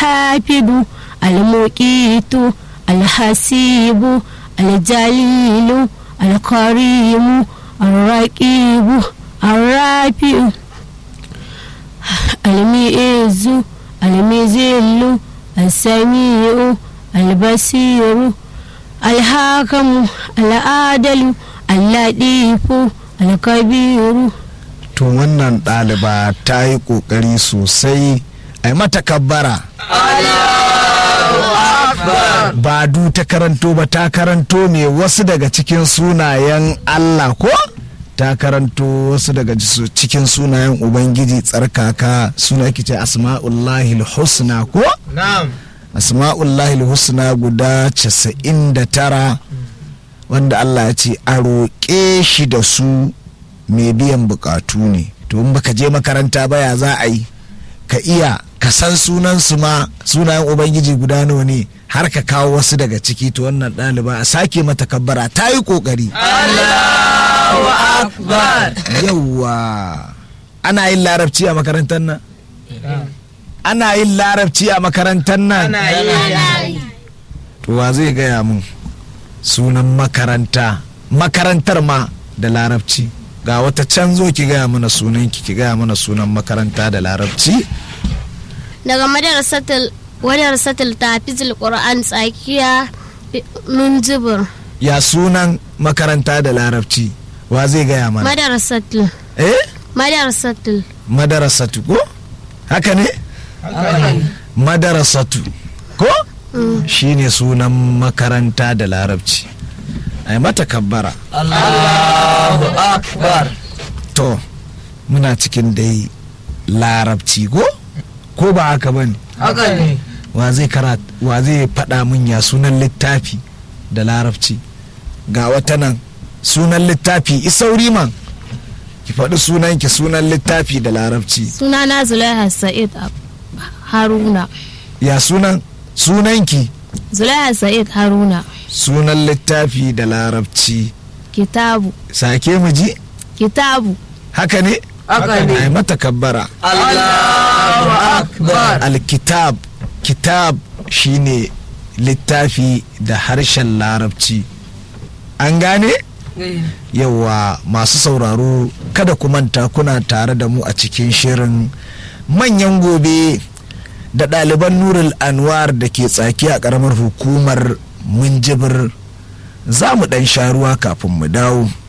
alhafidu almuqitu alhasibu aljalilu alkarimu arraqibu arrafi'u almi'izu almizillu السميع البصير الحاكم العادل اللطيف الكبير to wannan ɗaliba ta yi ƙoƙari sosai a yi mata kabbara ba du ta karanto ba ta karanto me wasu daga cikin sunayen Allah ko ta karanto wasu daga jisu- cikin sunayen ubangiji tsarkaka suna ake ce asma'ullahi husna ko na'am asma'ullahi husna guda 99 wanda Allah ya ce a roƙe shi da su mai biyan bukatu ne to in baka je makaranta ba ya za a yi ka iya ka san sunan su ma sunayen ubangiji guda nawa ne har ka kawo wasu daga ciki to wannan ɗaliba a sake mata kabbara ta yi ƙoƙari Allahu akbar yawwa ana yin larabci a makarantar nan ana yin larabci a makarantar nan ana yi to wa zai gaya mun sunan makaranta makarantar ma da larabci ga wata can zo ki gaya mana sunan ki ki gaya mana sunan makaranta da larabci daga madarasatul madarasatul tafizul qur'an tsakiya min jibir ya sunan makaranta da larabci wa zai gaya mana madarasatul eh madarasatul madarasatu ko haka ne madarasatu ko shine sunan makaranta da larabci ai mata kabbara Allahu akbar to muna cikin dai larabci ko ko ba haka ba ne haka ne wa zai karat wa zai faɗa min ya sunan littafi da larabci ga wata nan sunan littafi isauri man ki faɗi sunan ki sunan littafi da larabci sunana zulaiha sa'id Ab- haruna ya sunan sunanki zulaiha sa'id haruna sunan littafi da larabci kitabu sake mu ji kitabu haka ne haka ne ai mata kabbara Allahu akbar alkitab kitab shine littafi da harshen larabci an gane yawa masu sauraro kada ku manta kuna tare da mu a cikin shirin manyan gobe da ɗaliban nurul anwar da ke tsaki a ƙaramar hukumar munjibir za mu ɗan sha ruwa kafin mu dawo